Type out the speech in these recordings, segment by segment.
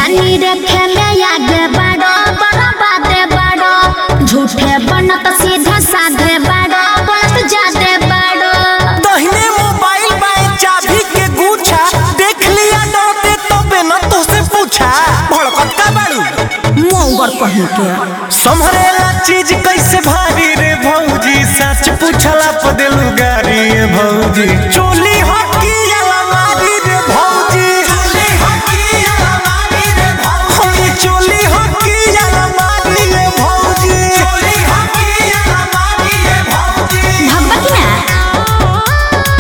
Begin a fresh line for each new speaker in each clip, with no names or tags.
ज्ञानी रखे में आगे बढ़ो बर्बादे बढ़ो झूठे बनत सीधे साधे बढ़ो बोलत जादे बढ़ो
दहिने मोबाइल बाए चाबी के गुच्छा देख लिया डरते तबे न तोसे पूछा भड़कत का बाड़ू
मोंगर कहीं के
संभरेला चीज कैसे भारी रे भौजी सच पूछला प देलू गारी रे भौजी चोली हकी अलमारी रे भौजी चोली हकी अलमारी रे भौजी चोली हकी अलमारी रे भौजी चोली हकी अलमारी रे भौजी
भगवती ना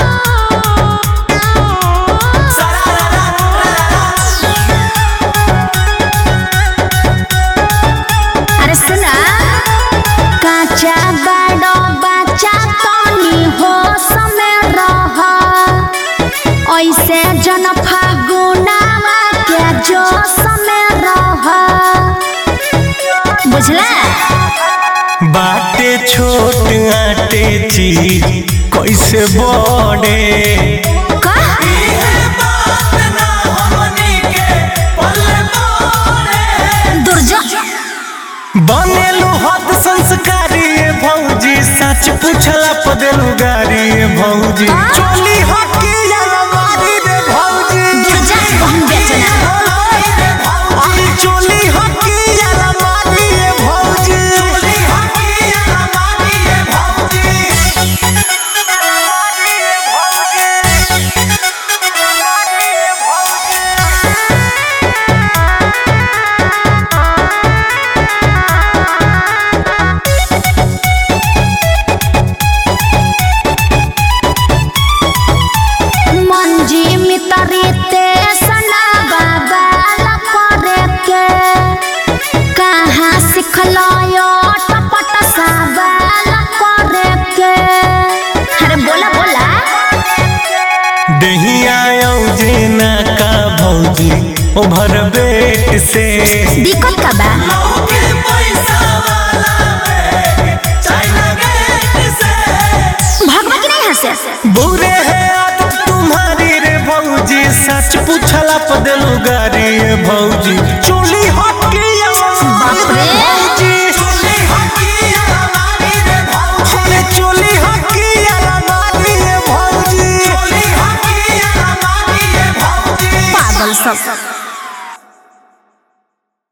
अरे सुना काचा बड़ो बच्चा तनी हो समय रह ऐसे जन फागुनावा के जो समय रह बुझला
बाटे छोट आटे चीज कैसे बड़े
का दुर्जो
बनेलू हद संस्कारी ये भौजी सच पूछला पदेलू गारी ये भौजी चोली हकी अलमारी रे भौजी
दुर्जा कहूं बेचना
अरे चोली हकी अलमारी रे भौजी चोली हकी अलमारी रे भौजी
मंजी मितरीते सना बाबा करे के कहाँ सिखलो यो टपट साबाल करे के अरे बोला बोला
दहिया जेना का भौजी ओभर बेट से
दिक्कत का बा भगवती नहीं हंसे
बुरे है आदत तुम्हारी रे भौजी सच पूछला पदलू गारी रे भौजी चोली हकी
बाप रे।
भौजी चोली हकी अलमारी रे भौजी अरे चोली हकी अलमारी रे भौजी चोली हकी अलमारी रे भौजी
पागल सब